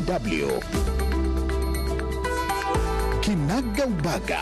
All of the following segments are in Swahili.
DW. Kinaga Ubaga.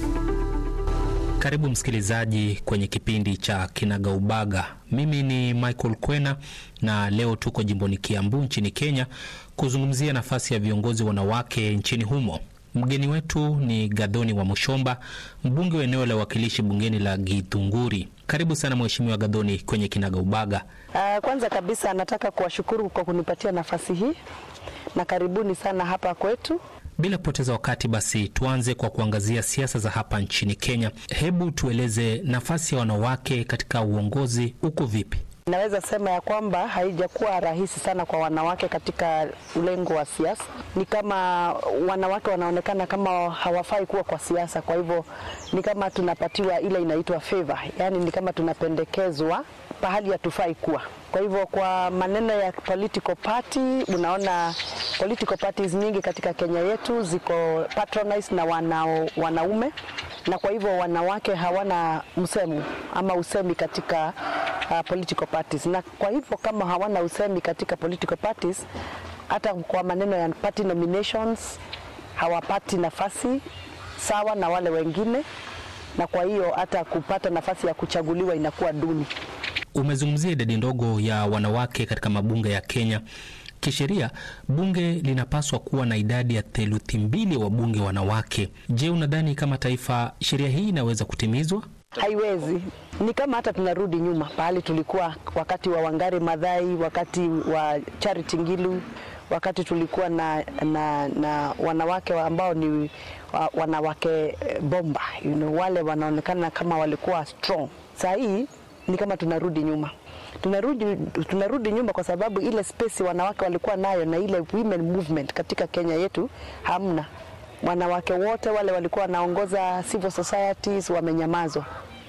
Karibu msikilizaji kwenye kipindi cha Kinaga Ubaga. Mimi ni Michael Kwena na leo tuko jimboni Kiambu nchini Kenya kuzungumzia nafasi ya viongozi wanawake nchini humo. Mgeni wetu ni Gadhoni wa Mushomba, mbunge wa eneo la uwakilishi bungeni la Githunguri. Karibu sana Mheshimiwa Gadhoni kwenye Kinaga Ubaga. Uh, kwanza kabisa nataka kuwashukuru kwa kunipatia nafasi hii na karibuni sana hapa kwetu. Bila kupoteza wakati, basi tuanze kwa kuangazia siasa za hapa nchini Kenya. Hebu tueleze nafasi ya wanawake katika uongozi uko vipi? Naweza sema ya kwamba haijakuwa rahisi sana kwa wanawake katika ulengo wa siasa. Ni kama wanawake wanaonekana kama hawafai kuwa kwa siasa, kwa hivyo ni kama tunapatiwa ile inaitwa favor, yaani ni kama tunapendekezwa pahali hatufai kuwa. Kwa hivyo kwa maneno ya political party, unaona political parties nyingi katika Kenya yetu ziko patronized na wanao, wanaume na kwa hivyo wanawake hawana msemo ama usemi katika uh, political parties, na kwa hivyo kama hawana usemi katika political parties, hata kwa maneno ya party nominations hawapati nafasi sawa na wale wengine, na kwa hiyo hata kupata nafasi ya kuchaguliwa inakuwa duni. Umezungumzia idadi ndogo ya wanawake katika mabunge ya Kenya. Kisheria bunge linapaswa kuwa na idadi ya theluthi mbili ya wabunge wanawake. Je, unadhani kama taifa sheria hii inaweza kutimizwa? Haiwezi. Ni kama hata tunarudi nyuma pahali tulikuwa wakati wa Wangari Maathai, wakati wa Charity Ngilu, wakati tulikuwa na, na, na wanawake ambao ni wa, wanawake bomba you know, wale wanaonekana kama walikuwa strong. Saa hii ni kama tunarudi nyuma tunarudi, tunarudi nyuma kwa sababu ile space wanawake walikuwa nayo na ile women movement katika Kenya yetu hamna. Wanawake wote wale walikuwa wanaongoza civil societies wamenyamazwa,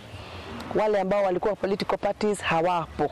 wale ambao walikuwa political parties hawapo,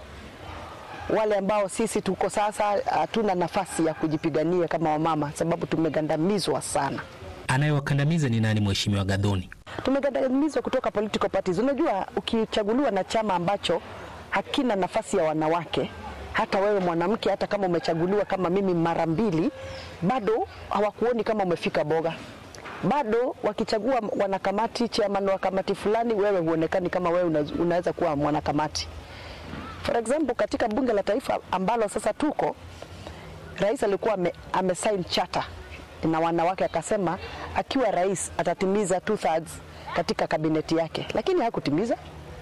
wale ambao sisi tuko sasa hatuna nafasi ya kujipigania kama wamama, sababu tumegandamizwa sana. Anayewakandamiza ni nani, Mheshimiwa Gadhoni? Tumegandamizwa kutoka political parties. Unajua, ukichaguliwa na chama ambacho hakina nafasi ya wanawake, hata wewe mwanamke, hata kama umechaguliwa kama mimi mara mbili, bado hawakuoni kama umefika boga. Bado wakichagua wanakamati, chairman wa kamati fulani, wewe huonekani kama wewe unaweza kuwa mwanakamati. For example, katika bunge la taifa ambalo sasa tuko, rais alikuwa ame, amesign charter na wanawake, akasema akiwa rais atatimiza two thirds katika kabineti yake, lakini hakutimiza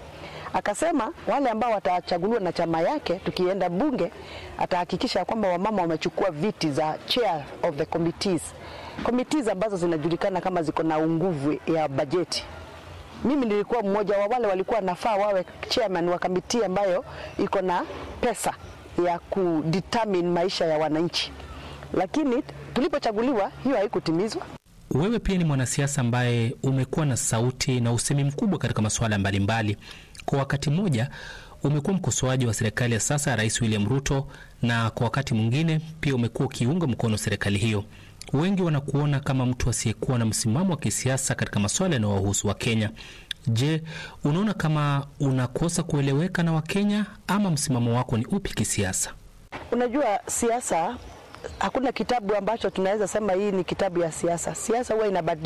akasema wale ambao watachaguliwa na chama yake, tukienda bunge, atahakikisha kwamba wamama wamechukua viti za chair of the committees, committees ambazo zinajulikana kama ziko na nguvu ya bajeti. Mimi nilikuwa mmoja wa wale walikuwa nafaa wawe chairman wa kamiti ambayo iko na pesa ya kudetermine maisha ya wananchi, lakini tulipochaguliwa hiyo haikutimizwa. Wewe pia ni mwanasiasa ambaye umekuwa na sauti na usemi mkubwa katika masuala mbalimbali. Kwa wakati mmoja umekuwa mkosoaji wa serikali ya sasa ya Rais William Ruto, na kwa wakati mwingine pia umekuwa ukiunga mkono serikali hiyo. Wengi wanakuona kama mtu asiyekuwa na msimamo wa kisiasa katika masuala yanayowahusu Wakenya. Je, unaona kama unakosa kueleweka na Wakenya ama msimamo wako ni upi kisiasa? Unajua, siasa hakuna kitabu ambacho tunaweza sema hii ni kitabu ya siasa. Siasa huwa inabadilika.